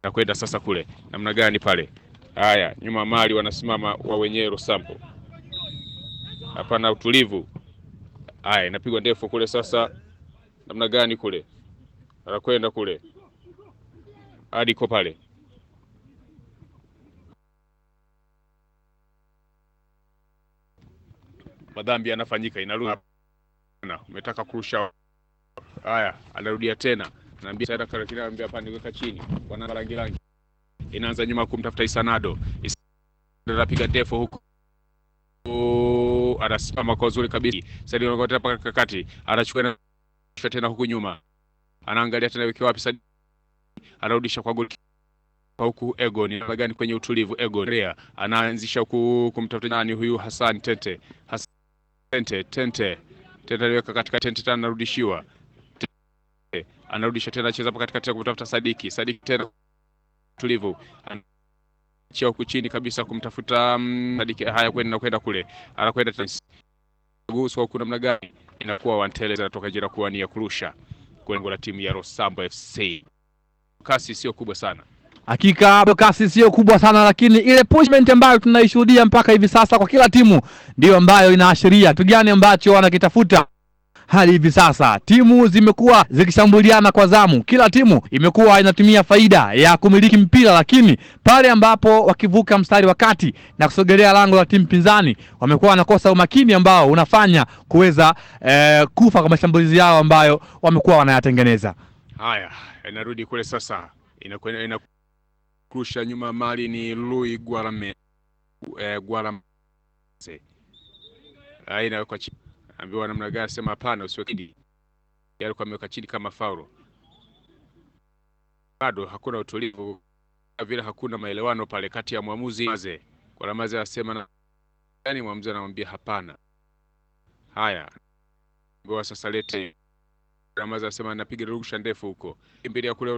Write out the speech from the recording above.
anakwenda sasa kule namna gani pale? Haya, nyuma mali wanasimama wa wenyewe Rosambo, hapana utulivu. Haya, inapigwa ndefu kule sasa, namna gani kule, anakwenda kule hadi iko pale madhambi yanafanyika, inarudi na umetaka kurusha. Haya, anarudia tena, anaambia tena kile anambia hapa niweka chini, wana rangi rangi, inaanza nyuma kumtafuta Isanado, anapiga ndefu huko, anasimama kwa uzuri kabisa, sasa anakwenda mpaka kati, anachukua tena huku nyuma, anaangalia tena wiki wapi sasa, anarudisha kwa goli huku Egon namna gani kwenye utulivu. Egon Rea anaanzisha huku kumtafuta nani huyu Hassan Tente Hassan Tente Tente Tente aliweka katika Tente tena anarudishiwa Tente anarudisha tena cheza hapa katikati kumtafuta Sadiki Sadiki tena utulivu anachia huku chini kabisa kumtafuta um, Sadiki haya kwenda kwenda kule anakwenda gusu huku namna gani inakuwa Wantele zinatoka jira kuwania kurusha kwenye la timu ya Rosambo FC kasi sio kubwa sana Hakika kasi sio kubwa sana, lakini ile pushment ambayo tunaishuhudia mpaka hivi sasa kwa kila timu ndiyo ambayo inaashiria kitu gani ambacho wanakitafuta hadi hivi sasa. Timu zimekuwa zikishambuliana kwa zamu, kila timu imekuwa inatumia faida ya kumiliki mpira, lakini pale ambapo wakivuka mstari wa kati na kusogelea lango la timu pinzani, wamekuwa wanakosa umakini ambao unafanya kuweza eh, kufa kwa mashambulizi yao ambayo wamekuwa wanayatengeneza. Haya, inarudi kule sasa, inakwenda ina kurusha nyuma mali ni Lui Guarame eh, Guarame aina kwa chini, ambiwa namna gani? Sema hapana, usiweke chini. Yale kwa ameweka chini kama faulo, bado hakuna utulivu vile, hakuna maelewano pale kati ya mwamuzi Maze kwa Ramaze anasema na yani, mwamuzi anamwambia hapana. Haya, ambiwa sasa lete Ramaze anasema napiga rugusha ndefu huko, kimbilia kule